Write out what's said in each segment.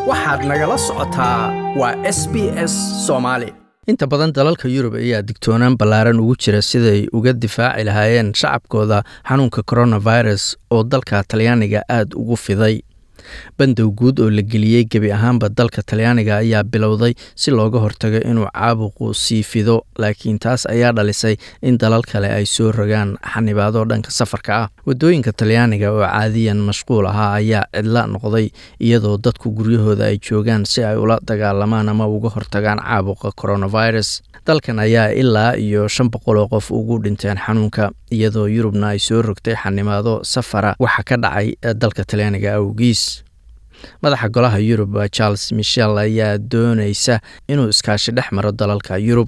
waxaad nagala socotaa waa s b s soomaali inta badan dalalka yurub ayaa digtoonaan ballaaran ugu jira siday uga difaaci lahaayeen shacabkooda xanuunka coronavirus oo dalka talyaaniga aada ugu fiday bandow guud oo la geliyey gebi ahaanba dalka talyaaniga ayaa bilowday si looga hortago inuu caabuqu sii fido laakiin taas ayaa dhalisay in dalal kale ay soo rogaan xanibaado dhanka safarka ah wadooyinka talyaaniga oo caadiyan mashquul ahaa ayaa cidla noqday iyadoo dadku guryahooda ay joogaan si ay ula dagaalamaan ama uga hortagaan caabuqa coronavirus dalkan ayaa ilaa iyo shan boqol oo qof ugu dhinteen xanuunka iyadoo yurubna ay soo rogtay xanibaado safara waxa ka dhacay dalka talyaaniga awgiis madaxa golaha yurub charles michel ayaa doonaysa inuu iskaashi dhex maro dalalka yurub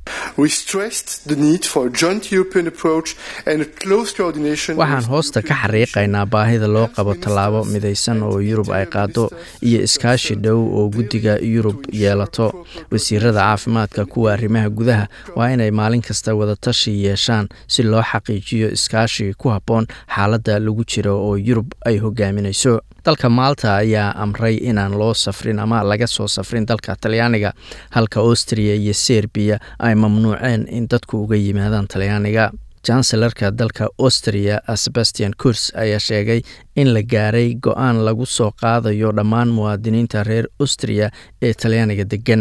waxaan hoosta ka xariiqaynaa baahida loo qabo tallaabo midaysan oo yurub ay qaado iyo iskaashi dhow oo guddiga yurub yeelato wasiirada caafimaadka kuwa arrimaha gudaha waa inay maalin kasta wadatashi yeeshaan si loo xaqiijiyo iskaashi ku habboon xaaladda lagu jiro oo yurub ay hogaaminayso dalka maalta ayaa amray inaan loo safrin ama laga soo safrin dalka talyaaniga halka austriya iyo serbiya ay mamnuuceen in dadku uga yimaadaan talyaaniga chancellarka dalka austria sebastian kurs ayaa sheegay in la gaaray go-aan lagu soo qaadayo dhammaan muwaadiniinta reer austria ee talyaaniga degan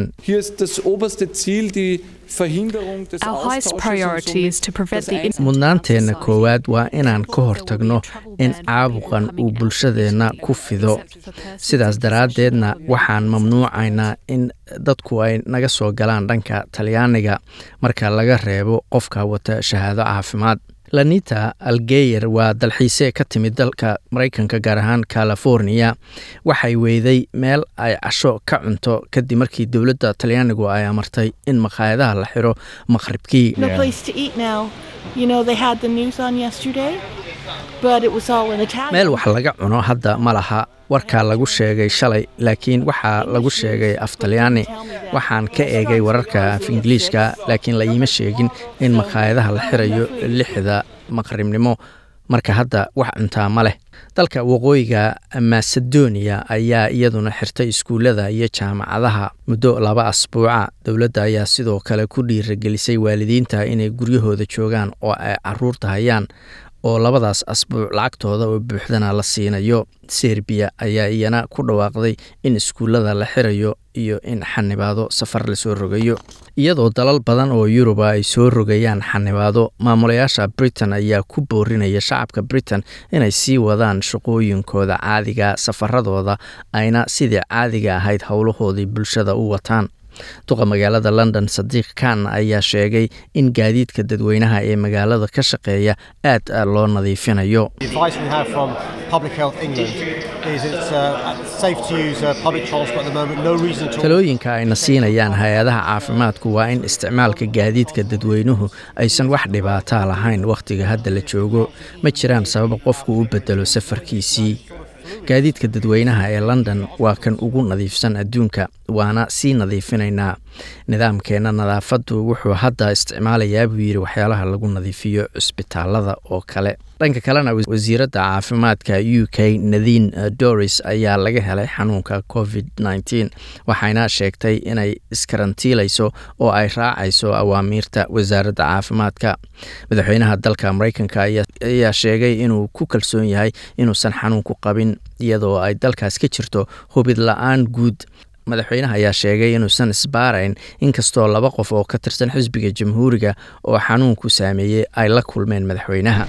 mudnaanteenna koowaad waa inaan ka hortagno in caabuqan uu bulshadeenna ku fido sidaas daraaddeedna waxaan mamnuucaynaa in dadku ay naga soo galaan dhanka talyaaniga marka laga reebo qofka wata shahaado caafimaad lanita algeyer waa dalxiise ka timid dalka maraykanka gaar ahaan californiya waxay weyday meel ay casho ka cunto kadib markii dowladda talyaanigu ay amartay in makhaayadaha la xiro maqhribkii meel wax laga cuno hadda ma laha warkaa lagu sheegay shalay laakiin waxaa lagu sheegay af talyaani waxaan ka eegay wararka af ingiliishka laakiin la iima sheegin in makhaayadaha la xirayo lixda maqribnimo marka hadda wax cuntaa ma leh dalka waqooyiga macedonia ayaa iyaduna xirtay iskuullada iyo jaamacadaha muddo laba asbuuca dowladda ayaa sidoo kale ku dhiiragelisay waalidiinta inay guryahooda joogaan oo ay caruurta hayaan oo labadaas asbuuc lacagtooda oo buuxdana la siinayo serbiya ayaa iyana ku dhawaaqday in iskuullada la xirayo iyo in xanibaado safar lasoo rogayo iyadoo dalal badan oo yuruba ay soo rogayaan xanibaado maamulayaasha britain ayaa ku boorinaya shacabka britain inay sii wadaan shaqooyinkooda caadiga safaradooda ayna sidii caadiga ahayd howlahoodii bulshada u wataan duqa magaalada london sadiiq kan ayaa sheegay in gaadiidka dadweynaha ee magaalada ka shaqeeya aad loo nadiifinayo talooyinka ayna siinayaan hay-adaha caafimaadku waa in isticmaalka gaadiidka dadweynuhu aysan wax dhibaataa lahayn wakhtiga hadda la joogo ma jiraan sabab qofku u bedelo safarkiisii gaadiidka dadweynaha ee london waa kan ugu nadiifsan adduunka waana sii nadiifinaynaa nidaamkeenna nadaafaddu wuxuu hadda isticmaalayaa buu yidhi waxyaalaha lagu nadiifiyo cusbitaalada oo kale dhanka kalena wasiiradda caafimaadka u k nadine doris ayaa laga helay xanuunka covid nteen waxayna sheegtay inay iskarantiilayso oo ay raacayso awaamiirta wasaaradda caafimaadka madaxweynaha dalka mareykanka ayaa sheegay inuu ku kalsoon yahay inuusan xanuunku qabin iyadoo ay dalkaas ka jirto hubid la-aan guud madaxweynaha ayaa sheegay inuusan isbaarayn inkastoo laba qof oo ka tirsan xisbiga jamhuuriga oo xanuunku saameeyey ay la kulmeen madaxweynaha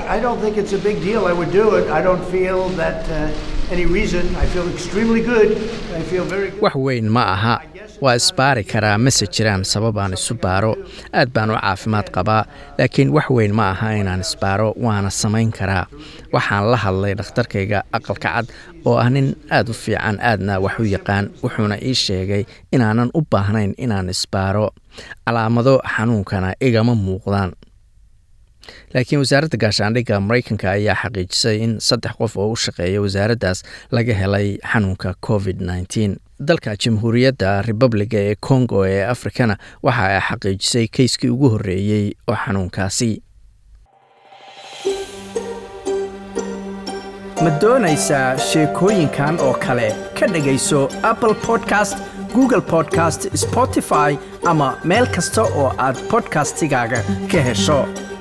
wax weyn ma aha waa isbaari karaa mase jiraan sabab aan isu baaro aad baan u caafimaad qabaa laakiin wax weyn ma aha inaan isbaaro waana samayn karaa waxaan la hadlay dhakhtarkayga aqalka cad oo ah nin aad u fiican aadna wax u yaqaan wuxuuna ii sheegay inaanan u baahnayn inaan isbaaro calaamado xanuunkana igama muuqdaan laakiin wasaaradda gaashaandhigga mareykanka ayaa xaqiijisay in saddex qof oo u shaqeeya wasaaraddaas laga helay xanuunka covid nteen dalka jamhuuriyadda republiga ee congo ee afrikana waxa ay xaqiijisay keyskii ugu horreeyey oo xanuunkaasi ma doonaysaa sheekooyinkan oo kale ka dhegayso apple podcast google podcast spotify ama meel kasta oo aad bodkastigaaga ka hesho